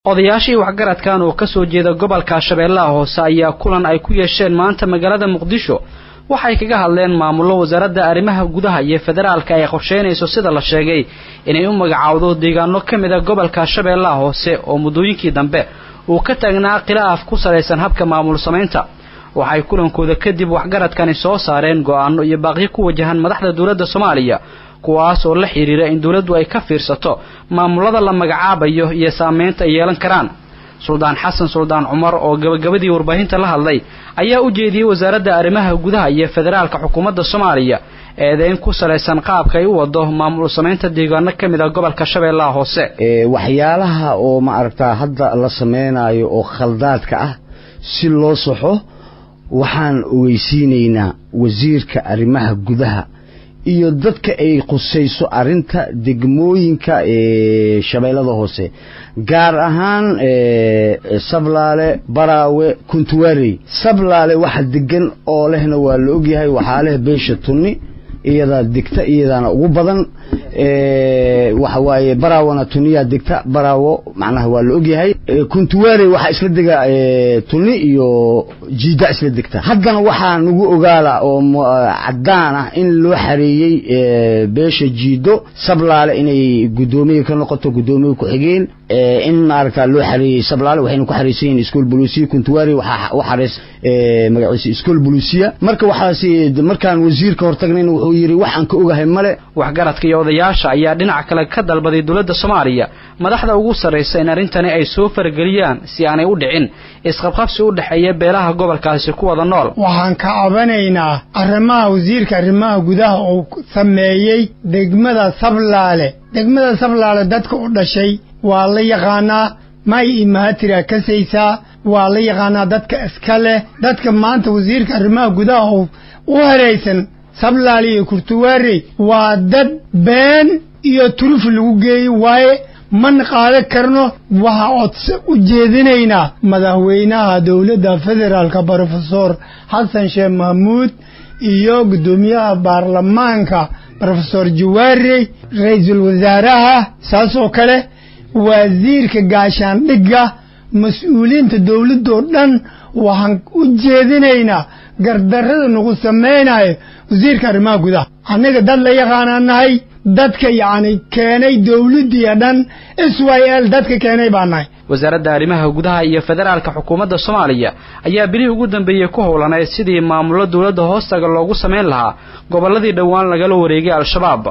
odayaashii waxgaradkan oo ka soo jeeda gobolka shabeellaha hoose ayaa kulan ay ku yeesheen maanta magaalada muqdisho waxay kaga hadleen maamullo wasaaradda arrimaha gudaha iyo federaalka ay qorsheynayso sida la sheegay inay u magacaawdo deegaano ka mid a gobolka shabeellaha hoose oo muddooyinkii dambe uu ka taagnaa khilaaf ku salaysan habka maamul samaynta waxay kulankooda kadib waxgaradkani soo saareen go'aano iyo baaqyo ku wajahan madaxda dowladda soomaaliya kuwaas oo la xidhiira in dowladdu ay ka fiirsato maamullada la magacaabayo iyo saameynta ay yeelan karaan suldaan xasan suldaan cumar oo gabagabadii warbaahinta la hadlay ayaa u jeediyey wasaaradda arrimaha gudaha iyo federaalka xukuumadda soomaaliya eedeyn ku salaysan qaabka ay u wado maamul samaynta deegaano ka mid a gobolka shabeellaha hoose waxyaalaha oo ma aragtaa hadda la sameynayo oo khaldaadka ah si loo saxo waxaan ogeysiinaynaa wasiirka arrimaha gudaha iyo dadka ay qusayso arinta degmooyinka shabeellada hoose gaar ahaan sablaale baraawe kuntuwarey sablaale waxa degan oo lehna waa la ogyahay waxaa leh beesha tunni iyadaa degta iyadaana ugu badan waxa waaye baraawona tuniyaa degta baraawo macnaha waa la ogyahay kuntuwarey waxaa isla dega tuni iyo jiida isla degta haddana waxaa nagu ogaala oo caddaan ah in loo xareeyey beesha jiido sablaale inay guddoomiye ka noqoto guddoomiye ku-xigeen in maaragta loo xareeyey sablaale waxayna ku xareysan yihin iskool bolusiya kuntuwari waxaa u xareys magaciisa iskool bolusiya marka waxaas markaan wasiirka hortagnayna wuxuu yidhi waxaan ka ogahay male waxgaradka iyo odayaasha ayaa dhinac kale ka dalbaday dowladda soomaaliya madaxda ugu sarraysa in arrintani ay soo farageliyaan si aanay u dhicin isqabqabsi u dhexeeya beelaha gobolkaasi ku wada nool waxaan ka cabanaynaa arrimaha wasiirka arrimaha gudaha uu sameeyey degmada sablaale degmada sablaale dadka u dhashay waa la yaqaanaa may imahatira kasaysaa waa la yaqaanaa dadka iska leh dadka maanta wasiirka arrimaha gudaha u haraysan sablaale iyo kurtuwaarey waa dad been iyo turuf lagu geeyey waaye man qaadan karno waxa codse u jeedinaynaa madaxweynaha dowladda federaalka brofesor xasan sheekh mahmuud iyo guddoomiyaha baarlamaanka brofesor jawaarey ra-iisul wasaaraha saas oo kale wasiirka gaashaandhigga mas-uuliyiinta dowladdoo dhan waxaan u jeedinaynaa gardarrada nagu samaynayo wasiirka arrimaha gudaha annaga dad la yaqaanaa nahay dadka yacni keenay dowladdiiyo dhan s y l dadka keenay baa nahay wasaaradda arrimaha gudaha iyo federaalka xukuumadda soomaaliya ayaa bilihii ugu dambeeyey ku howlanayd sidii maamullo dowladda hoostaga loogu samayn lahaa gobolladii dhowaan lagala wareegay al-shabaab